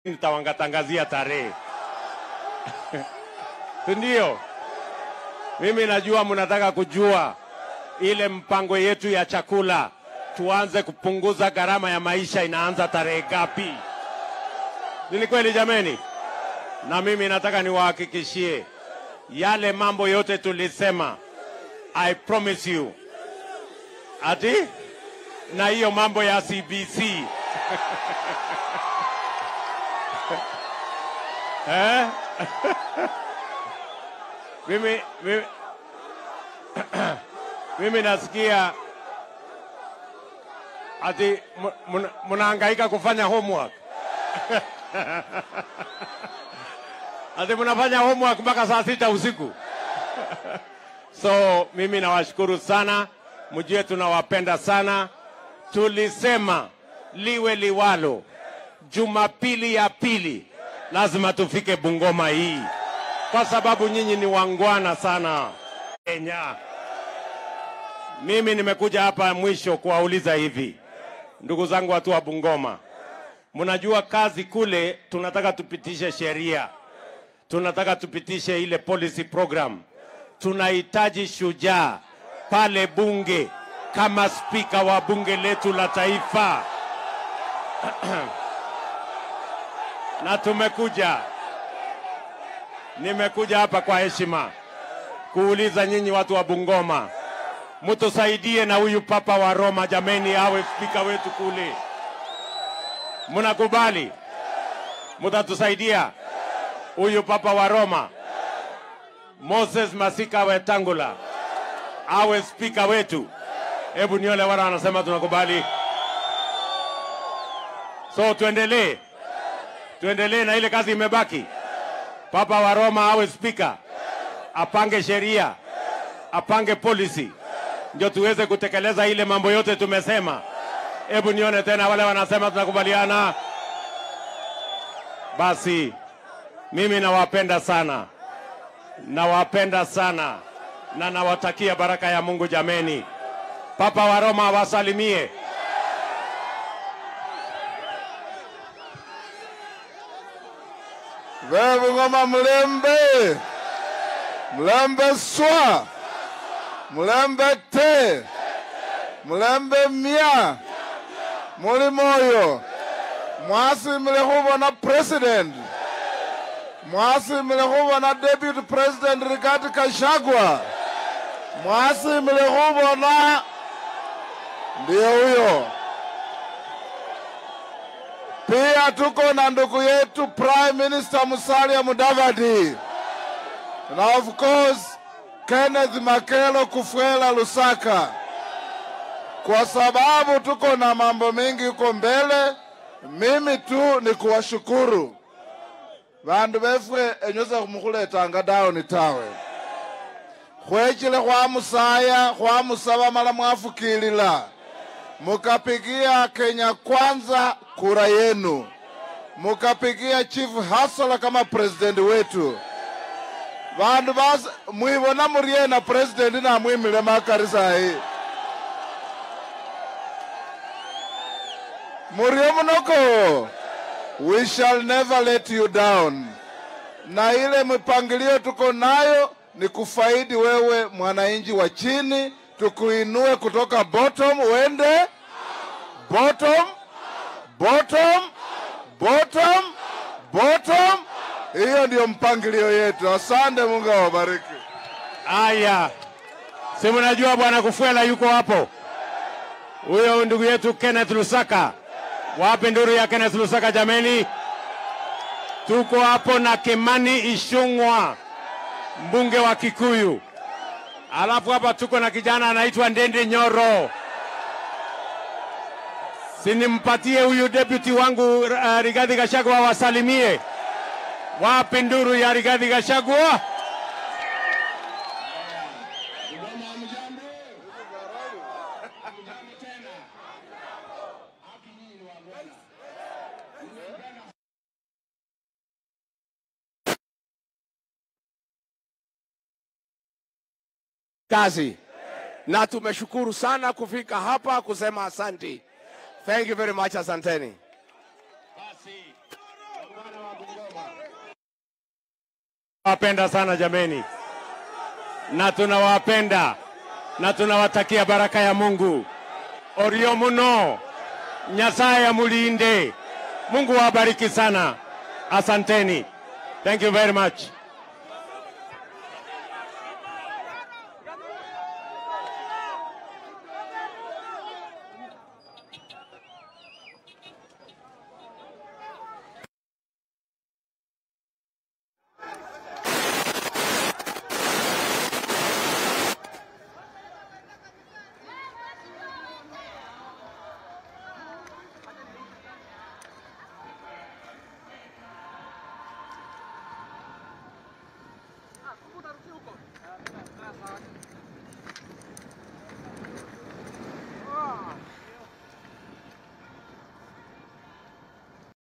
nitawangatangazia tarehe si ndio? Mimi najua mnataka kujua ile mpango yetu ya chakula, tuanze kupunguza gharama ya maisha, inaanza tarehe ngapi? Ni kweli jameni? Na mimi nataka niwahakikishie yale mambo yote tulisema, I promise you ati na hiyo mambo ya CBC eh? mimi, mimi, mimi nasikia ati mu- muna- mnahangaika kufanya homework ati mnafanya homework mpaka saa sita usiku so mimi nawashukuru sana, mjue tunawapenda sana. Tulisema liwe liwalo, Jumapili ya pili lazima tufike Bungoma hii, kwa sababu nyinyi ni wangwana sana Kenya. Mimi nimekuja hapa mwisho kuwauliza hivi, ndugu zangu watu wa Bungoma, mnajua kazi kule, tunataka tupitishe sheria, tunataka tupitishe ile policy program tunahitaji shujaa pale bunge kama spika wa bunge letu la taifa na tumekuja, nimekuja hapa kwa heshima kuuliza nyinyi watu wa Bungoma, mtusaidie na huyu papa wa Roma jameni, awe spika wetu kule. Mnakubali? Mtatusaidia huyu papa wa Roma Moses Masika Wetangula awe spika wetu. Hebu niole wana wanasema tunakubali. So tuendelee, tuendelee na ile kazi imebaki. Papa wa Roma awe spika, apange sheria, apange policy, ndio tuweze kutekeleza ile mambo yote tumesema. Hebu nione tena wale wanasema tunakubaliana. Basi mimi nawapenda sana nawapenda sana na nawatakia baraka ya Mungu jameni. Papa wa Roma awasalimie. Bebungoma mulembe mulembe swa mulembe te mulembe mya muli moyo mwasimile khubona president mwasimile khubona deputy president Rigathi Gachagua mwasimile khubona ndiye huyo pia tuko na ndugu yetu Prime Minister Musalia Mudavadi na of course Kenneth Makelo Kufuela Lusaka, kwa sababu tuko na mambo mengi huko mbele. Mimi tu ni kuwashukuru vandu vefwe enyosa khumukhuletanga dawoni tawe khwechile khwamusaya khwamusaba mala mwafukilila mukapigia Kenya Kwanza kura yenu, mukapigia Chief Hasala kama president wetu. Vandu basi mwivona murie na president namwimile makari sahi murie munoko we shall never let you down. Na ile mipangilio tuko nayo ni kufaidi wewe mwananchi wa chini, tukuinue kutoka bottom uende bottom bottom bottom bottom. Hiyo ndiyo mpangilio yetu. Asante, Mungu awabariki. Aya, si mnajua bwana Kufuela yuko hapo, huyo ndugu yetu Kenneth Lusaka. Wapi nduru ya Kenneth Lusaka jameni? Tuko hapo na Kimani Ishung'wa, mbunge wa Kikuyu. Alafu hapa tuko na kijana anaitwa Ndende Nyoro. Sinimpatie huyu deputy wangu uh, Rigathi Gachagua wasalimie. Wapi nduru ya Rigathi Gachagua? kazi na tumeshukuru sana kufika hapa kusema asanti. Thank you very much, asanteni. tunawapenda sana jameni, na tunawapenda na tunawatakia baraka ya Mungu. Orio muno, Nyasaye amulinde. Mungu awabariki sana. Asanteni. Thank you very much.